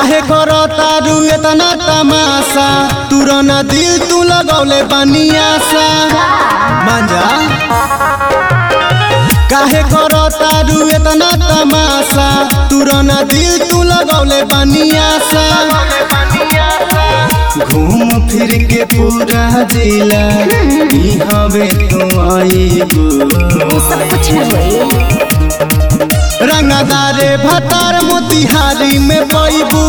काहे करो तारू इतना तमाशा तुरना दिल तू लगौले बनियासा मांजा काहे करो तारू इतना तमाशा तुरना दिल तू लगौले बनियासा घूम फिर के पूरा जिला ई हवे तू आईबू वो सब कुछ न होई रंगदारे भतार मोतिहारी में पैबू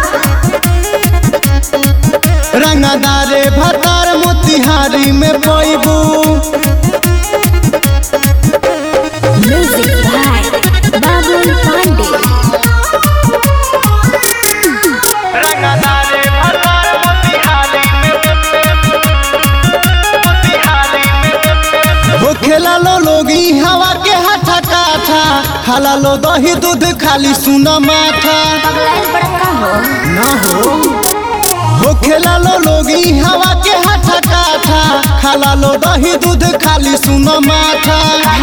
रंगदारे भतार मोतिहारी में पैबू म्यूजिक बाय बाबुल पांडे रंगदारे भतार मोतिहारी में हो खेला लो लोगी हवा के हाथा काठा खाला लो दही दूध खाली सुन माथा पगलाइल बड़का हो ना हो हो खेला लो लोगी हवा के हाथा काठा खाला लो दही दूध खाली सुन माथा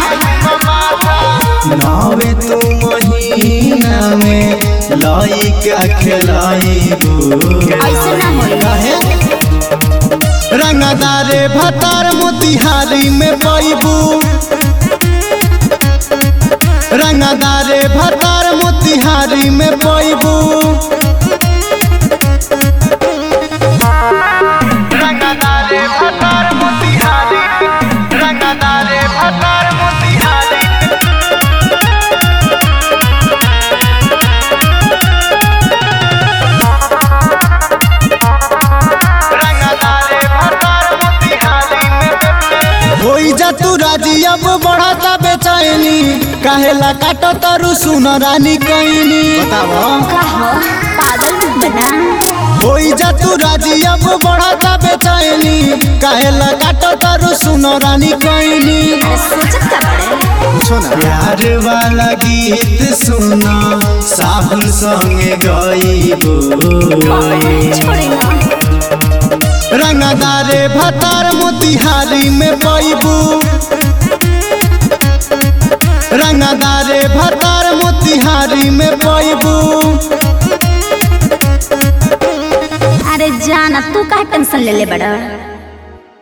नावे तू महीना में लाई का खिलाईबू ऐसे ना होई काहे रंगदारे भतार मोतिहारी में पैबू रंगदारे भतार मोतिहारी में पैबू रंगदारे भतार मोतिहारी रंगदारे भतार मोतिहारी रंगदारे भतार मोतिहारी में होई जा तू राजी अब बढ़ता बेचैनी काहेला काट तरु सुन रानी कैनी बताओ का हो पागल मत बना होई जा तू राजी अब बढ़ता बेचैनी काहेला काट तरु सुन रानी कैनी अरे सोचत का बड़े प्यार वाला गीत सुना साहुल संगे गईबो छोड़े ना रंगदारे भतार मोतिहारी में पैबू रंगदारे भतार मोतिहारी में पैबू अरे जाना तू काहे टेंशन ले ले बड़ा